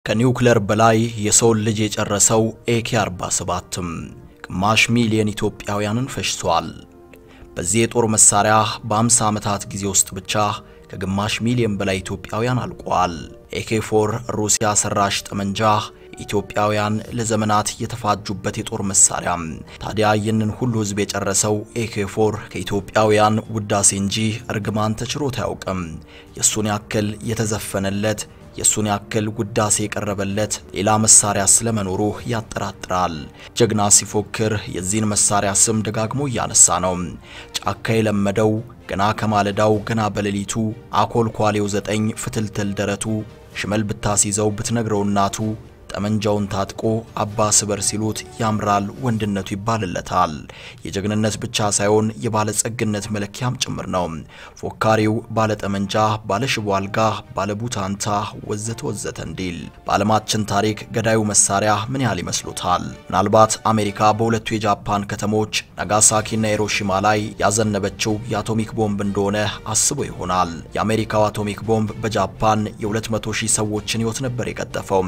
ከኒውክለር በላይ የሰውን ልጅ የጨረሰው ኤኬ 47ም ግማሽ ሚሊዮን ኢትዮጵያውያንን ፈጅቷል። በዚህ የጦር መሳሪያ በ50 ዓመታት ጊዜ ውስጥ ብቻ ከግማሽ ሚሊዮን በላይ ኢትዮጵያውያን አልቋል። ኤኬ 4 ሩሲያ ሰራሽ ጠመንጃ ኢትዮጵያውያን ለዘመናት የተፋጁበት የጦር መሳሪያ ታዲያ ይህንን ሁሉ ሕዝብ የጨረሰው ኤኬ 4 ከኢትዮጵያውያን ውዳሴ እንጂ እርግማን ተችሮት አያውቅም። የእሱን ያክል የተዘፈነለት የእሱን ያክል ውዳሴ የቀረበለት ሌላ መሳሪያ ስለመኖሩ ያጠራጥራል። ጀግና ሲፎክር የዚህን መሳሪያ ስም ደጋግሞ እያነሳ ነው። ጫካ የለመደው ገና ከማለዳው ገና በሌሊቱ አኮልኳሌው ዘጠኝ ፍትልትል ደረቱ ሽመል ብታስይዘው ብትነግረው እናቱ ጠመንጃውን ታጥቆ አባ ስበር ሲሉት ያምራል ወንድነቱ ይባልለታል። የጀግንነት ብቻ ሳይሆን የባለጸግነት መለኪያም ጭምር ነው። ፎካሪው ባለጠመንጃ፣ ባለሽቦ አልጋ፣ ባለቡታንታ ወዘተ ወዘተ እንዲል በዓለማችን ታሪክ ገዳዩ መሳሪያ ምን ያህል ይመስሉታል? ምናልባት አሜሪካ በሁለቱ የጃፓን ከተሞች ናጋሳኪና ሂሮሺማ ላይ ያዘነበችው የአቶሚክ ቦምብ እንደሆነ አስቦ ይሆናል። የአሜሪካው አቶሚክ ቦምብ በጃፓን የ200 ሺህ ሰዎችን ሕይወት ነበር የቀጠፈው።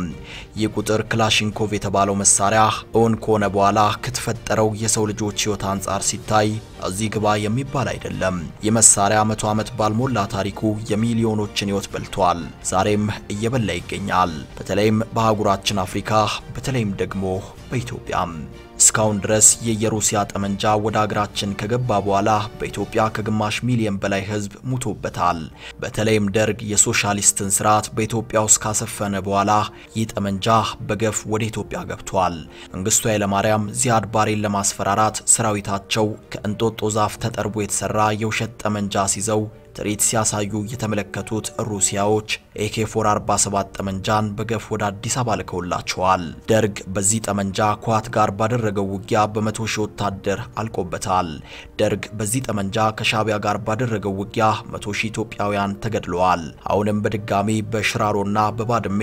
ቁጥር ክላሽንኮቭ የተባለው መሳሪያ እውን ከሆነ በኋላ ከተፈጠረው የሰው ልጆች ሕይወት አንጻር ሲታይ እዚህ ግባ የሚባል አይደለም። ይህ መሳሪያ መቶ ዓመት ባልሞላ ታሪኩ የሚሊዮኖችን ሕይወት በልቷል። ዛሬም እየበላ ይገኛል። በተለይም በአህጉራችን አፍሪካ፣ በተለይም ደግሞ በኢትዮጵያም እስካሁን ድረስ የየሩሲያ ጠመንጃ ወደ አገራችን ከገባ በኋላ በኢትዮጵያ ከግማሽ ሚሊዮን በላይ ሕዝብ ሙቶበታል። በተለይም ደርግ የሶሻሊስትን ስርዓት በኢትዮጵያ ውስጥ ካሰፈነ በኋላ ይህ ጠመንጃ በገፍ ወደ ኢትዮጵያ ገብቷል። መንግስቱ ኃይለማርያም ዚያድ ባሬን ለማስፈራራት ሰራዊታቸው ከእንጦጦ ዛፍ ተጠርቦ የተሰራ የውሸት ጠመንጃ ሲይዘው ትርኢት ሲያሳዩ የተመለከቱት ሩሲያዎች ኤኬ 447 ጠመንጃን በገፍ ወደ አዲስ አበባ ልከውላቸዋል። ደርግ በዚህ ጠመንጃ ከዋት ጋር ባደረገው ውጊያ በመቶ ሺህ ወታደር አልቆበታል። ደርግ በዚህ ጠመንጃ ከሻቢያ ጋር ባደረገው ውጊያ መቶ ሺህ ኢትዮጵያውያን ተገድለዋል። አሁንም በድጋሚ በሽራሮና በባድሜ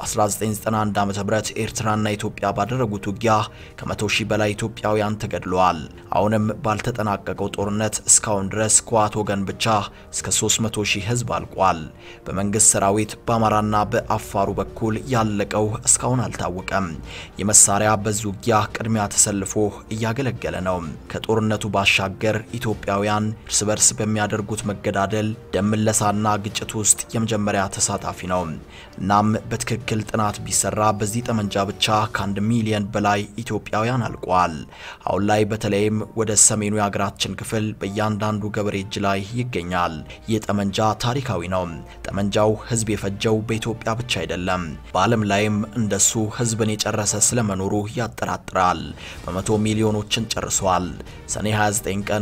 በ1991 ዓ.ም ኤርትራና ኢትዮጵያ ባደረጉት ውጊያ ከመቶ ሺህ በላይ ኢትዮጵያውያን ተገድለዋል። አሁንም ባልተጠናቀቀው ጦርነት እስካሁን ድረስ ከዋት ወገን ብቻ እስከ 300 ሺህ ህዝብ አልቋል። በመንግስት ሰራዊት በአማራና በአፋሩ በኩል ያለቀው እስካሁን አልታወቀም። የመሳሪያ በዚህ ውጊያ ቅድሚያ ተሰልፎ እያገለገለ ነው። ከጦርነቱ ባሻገር ኢትዮጵያውያን እርስ በርስ በሚያደርጉት መገዳደል፣ ደም ምለሳና ግጭት ውስጥ የመጀመሪያ ተሳታፊ ነው። እናም በትክክል ጥናት ቢሰራ በዚህ ጠመንጃ ብቻ ከአንድ ሚሊዮን በላይ ኢትዮጵያውያን አልቋል። አሁን ላይ በተለይም ወደ ሰሜኑ የሀገራችን ክፍል በእያንዳንዱ ገበሬ እጅ ላይ ይገኛል። ይህ ጠመንጃ ታሪካዊ ነው። ጠመንጃው ህዝብ የፈጀው በኢትዮጵያ ብቻ አይደለም፣ በዓለም ላይም እንደሱ ህዝብን የጨረሰ ስለመኖሩ ያጠራጥራል። በመቶ ሚሊዮኖችን ጨርሷል። ሰኔ 29 ቀን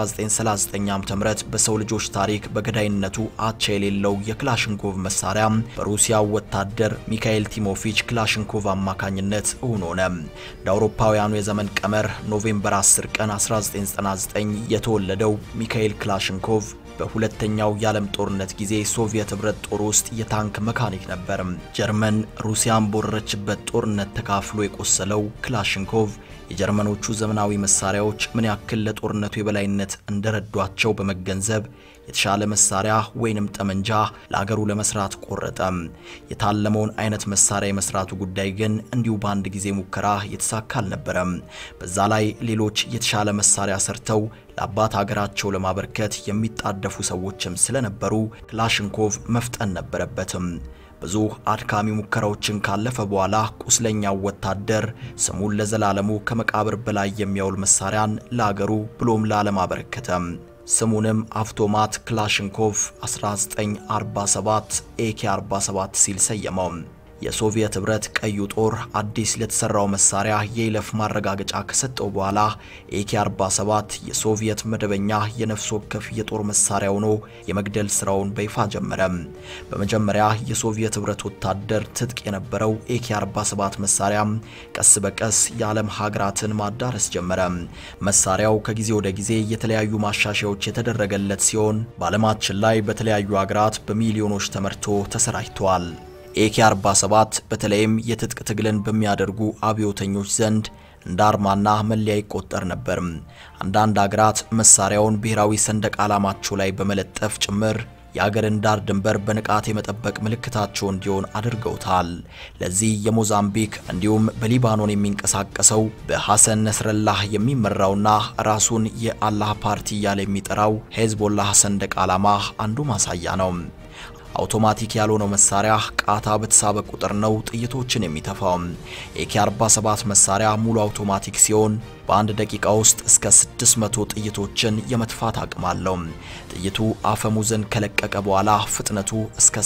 1939 ዓ.ም በሰው ልጆች ታሪክ በገዳይነቱ አቻ የሌለው የክላሽንኮቭ መሳሪያ በሩሲያው ወታደር ሚካኤል ቲሞፊች ክላሽንኮቭ አማካኝነት እውን ሆነ። እንደ አውሮፓውያኑ የዘመን ቀመር ኖቬምበር 10 ቀን 1999 የተወለደው ሚካኤል ክላሽንኮቭ በሁለተኛው የዓለም ጦርነት ጊዜ ሶቪየት ህብረት ጦር ውስጥ የታንክ መካኒክ ነበር። ጀርመን ሩሲያን በወረረችበት ጦርነት ተካፍሎ የቆሰለው ክላሽንኮቭ የጀርመኖቹ ዘመናዊ መሳሪያዎች ምን ያክል ለጦርነቱ የበላይነት እንደረዷቸው በመገንዘብ የተሻለ መሳሪያ ወይንም ጠመንጃ ለአገሩ ለመስራት ቆረጠ። የታለመውን አይነት መሳሪያ የመስራቱ ጉዳይ ግን እንዲሁ በአንድ ጊዜ ሙከራ የተሳካ አልነበረም። በዛ ላይ ሌሎች የተሻለ መሳሪያ ሰርተው ለአባት ሀገራቸው ለማበርከት የሚጣደፉ ሰዎችም ስለነበሩ ክላሽንኮቭ መፍጠን ነበረበትም። ብዙ አድካሚ ሙከራዎችን ካለፈ በኋላ ቁስለኛው ወታደር ስሙን ለዘላለሙ ከመቃብር በላይ የሚያውል መሳሪያን ለአገሩ ብሎም ለዓለም አበረከተም። ስሙንም አውቶማት ክላሽንኮቭ 1947 ኤኬ 47 ሲል ሰየመው። የሶቪየት ህብረት ቀዩ ጦር አዲስ ለተሰራው መሳሪያ የይለፍ ማረጋገጫ ከሰጠው በኋላ ኤኬ 47 የሶቪየት መደበኛ የነፍስ ወከፍ የጦር መሳሪያ ሆኖ የመግደል ስራውን በይፋ ጀመረ። በመጀመሪያ የሶቪየት ህብረት ወታደር ትጥቅ የነበረው ኤኬ 47 መሳሪያ ቀስ በቀስ የዓለም ሀገራትን ማዳረስ ጀመረ። መሳሪያው ከጊዜ ወደ ጊዜ የተለያዩ ማሻሻያዎች የተደረገለት ሲሆን በዓለማችን ላይ በተለያዩ ሀገራት በሚሊዮኖች ተመርቶ ተሰራጭቷል። ኤኬ 47 በተለይም የትጥቅ ትግልን በሚያደርጉ አብዮተኞች ዘንድ እንደ አርማና መለያ ይቆጠር ነበር። አንዳንድ አገራት መሳሪያውን ብሔራዊ ሰንደቅ ዓላማቸው ላይ በመለጠፍ ጭምር የአገርን ዳር ድንበር በንቃት የመጠበቅ ምልክታቸው እንዲሆን አድርገውታል። ለዚህ የሞዛምቢክ እንዲሁም በሊባኖን የሚንቀሳቀሰው በሐሰን ነስረላህ የሚመራውና ራሱን የአላህ ፓርቲ እያለ የሚጠራው ሄዝቦላህ ሰንደቅ ዓላማ አንዱ ማሳያ ነው። አውቶማቲክ ያልሆነው መሳሪያ ቃታ በተሳበ ቁጥር ነው ጥይቶችን የሚተፋው። ኤኬ 47 መሳሪያ ሙሉ አውቶማቲክ ሲሆን በአንድ ደቂቃ ውስጥ እስከ 600 ጥይቶችን የመትፋት አቅም አለው። ጥይቱ አፈሙዝን ከለቀቀ በኋላ ፍጥነቱ እስከ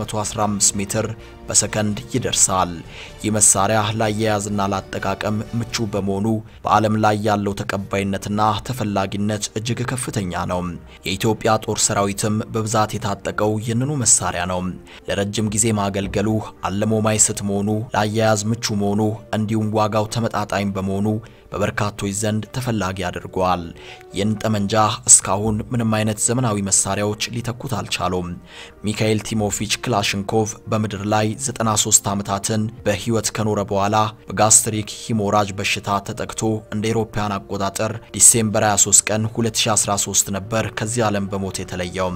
715 ሜትር በሰከንድ ይደርሳል። ይህ መሳሪያ ላያያዝና ላጠቃቀም ምቹ በመሆኑ በዓለም ላይ ያለው ተቀባይነትና ተፈላጊነት እጅግ ከፍተኛ ነው። የኢትዮጵያ ጦር ሰራዊትም በብዛት የታጠቀው ይህንኑ መሳሪያ ነው። ለረጅም ጊዜ ማገልገሉ አለሞ ማይስት መሆኑ፣ ለአያያዝ ምቹ መሆኑ እንዲሁም ዋጋው ተመጣጣኝ በመሆኑ በበርካቶች ዘንድ ተፈላጊ አድርጓል። ይህን ጠመንጃ እስካሁን ምንም አይነት ዘመናዊ መሳሪያዎች ሊተኩት አልቻሉም። ሚካኤል ቲሞፊች ክላሽንኮቭ በምድር ላይ 93 ዓመታትን በሕይወት ከኖረ በኋላ በጋስትሪክ ሂሞራጅ በሽታ ተጠቅቶ እንደ አውሮፓውያን አቆጣጠር ዲሴምበር 23 ቀን 2013 ነበር ከዚህ ዓለም በሞት የተለየው።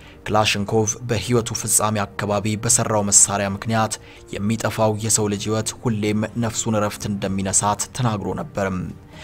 ክላሽንኮቭ በሕይወቱ ፍጻሜ አካባቢ በሰራው መሳሪያ ምክንያት የሚጠፋው የሰው ልጅ ሕይወት ሁሌም ነፍሱን እረፍት እንደሚነሳት ተናግሮ ነበርም።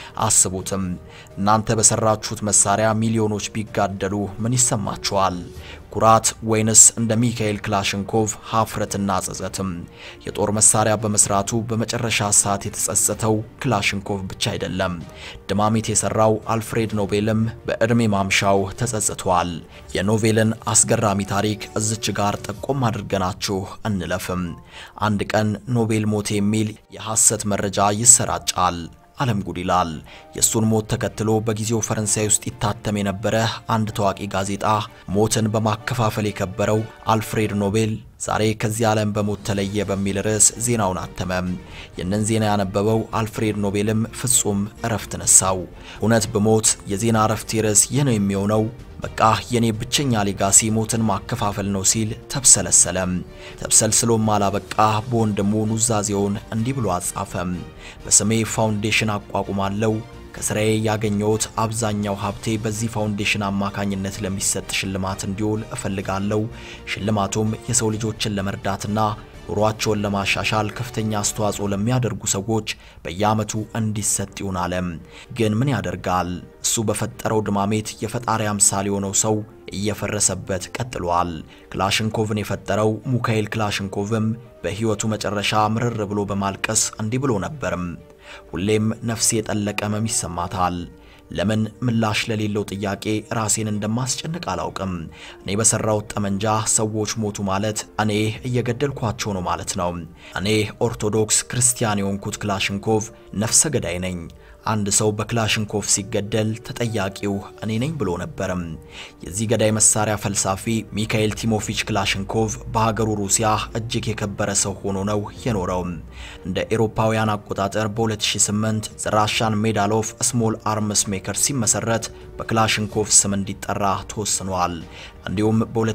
አስቡትም እናንተ በሰራችሁት መሳሪያ ሚሊዮኖች ቢጋደሉ ምን ይሰማችኋል? ኩራት ወይንስ እንደ ሚካኤል ክላሽንኮቭ ሀፍረትና ጸጸትም? የጦር መሳሪያ በመስራቱ በመጨረሻ ሰዓት የተጸጸተው ክላሽንኮቭ ብቻ አይደለም። ድማሚት የሰራው አልፍሬድ ኖቤልም በዕድሜ ማምሻው ተጸጽቷል። የኖቬልን አስገራሚ ታሪክ እዝች ጋር ጠቆም አድርገናችሁ እንለፍም። አንድ ቀን ኖቤል ሞት የሚል የሐሰት መረጃ ይሰራጫል። ዓለም ጉድ ይላል። የእሱን ሞት ተከትሎ በጊዜው ፈረንሳይ ውስጥ ይታተም የነበረ አንድ ታዋቂ ጋዜጣ ሞትን በማከፋፈል የከበረው አልፍሬድ ኖቤል ዛሬ ከዚህ ዓለም በሞት ተለየ በሚል ርዕስ ዜናውን አተመ። ይህንን ዜና ያነበበው አልፍሬድ ኖቤልም ፍጹም እረፍት ነሳው። እውነት በሞት የዜና እረፍት ርዕስ ይህ ነው የሚሆነው በቃ የኔ ብቸኛ ሌጋሲ ሞትን ማከፋፈል ነው ሲል ተብሰለሰለም። ተብሰልስሎም አላበቃ በወንድሙ ኑዛዜውን እንዲህ ብሎ አጻፈም። በስሜ ፋውንዴሽን አቋቁማለሁ። ከስራዬ ያገኘሁት አብዛኛው ሀብቴ በዚህ ፋውንዴሽን አማካኝነት ለሚሰጥ ሽልማት እንዲውል እፈልጋለሁ። ሽልማቱም የሰው ልጆችን ለመርዳትና ኑሯቸውን ለማሻሻል ከፍተኛ አስተዋጽኦ ለሚያደርጉ ሰዎች በየዓመቱ እንዲሰጥ ይሁን አለ። ግን ምን ያደርጋል እሱ በፈጠረው ድማሜት የፈጣሪ አምሳል የሆነው ሰው እየፈረሰበት ቀጥሏል። ክላሽንኮቭን የፈጠረው ሙካኤል ክላሽንኮቭም በሕይወቱ መጨረሻ ምርር ብሎ በማልቀስ እንዲህ ብሎ ነበርም። ሁሌም ነፍሴ የጠለቀ ህመም ይሰማታል። ለምን ምላሽ ለሌለው ጥያቄ ራሴን እንደማስጨንቅ አላውቅም። እኔ በሰራሁት ጠመንጃ ሰዎች ሞቱ ማለት እኔ እየገደልኳቸው ነው ማለት ነው። እኔ ኦርቶዶክስ ክርስቲያን የሆንኩት ክላሽንኮቭ ነፍሰ ገዳይ ነኝ። አንድ ሰው በክላሽንኮቭ ሲገደል ተጠያቂው እኔ ነኝ ብሎ ነበርም። የዚህ ገዳይ መሳሪያ ፈልሳፊ ሚካኤል ቲሞፊች ክላሽንኮቭ በሀገሩ ሩሲያ እጅግ የከበረ ሰው ሆኖ ነው የኖረው። እንደ ኤሮፓውያን አቆጣጠር በ2008 ዘራሻን ሜዳል ኦፍ ስሞል አርምስ ሜከር ሲመሰረት በክላሽንኮቭ ስም እንዲጠራ ተወስኗል። እንዲሁም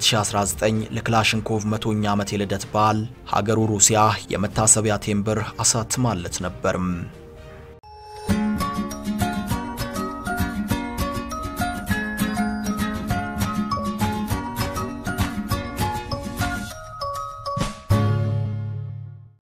በ2019 ለክላሽንኮቭ መቶኛ ዓመት የልደት በዓል ሀገሩ ሩሲያ የመታሰቢያ ቴምብር አሳትማለት ነበርም።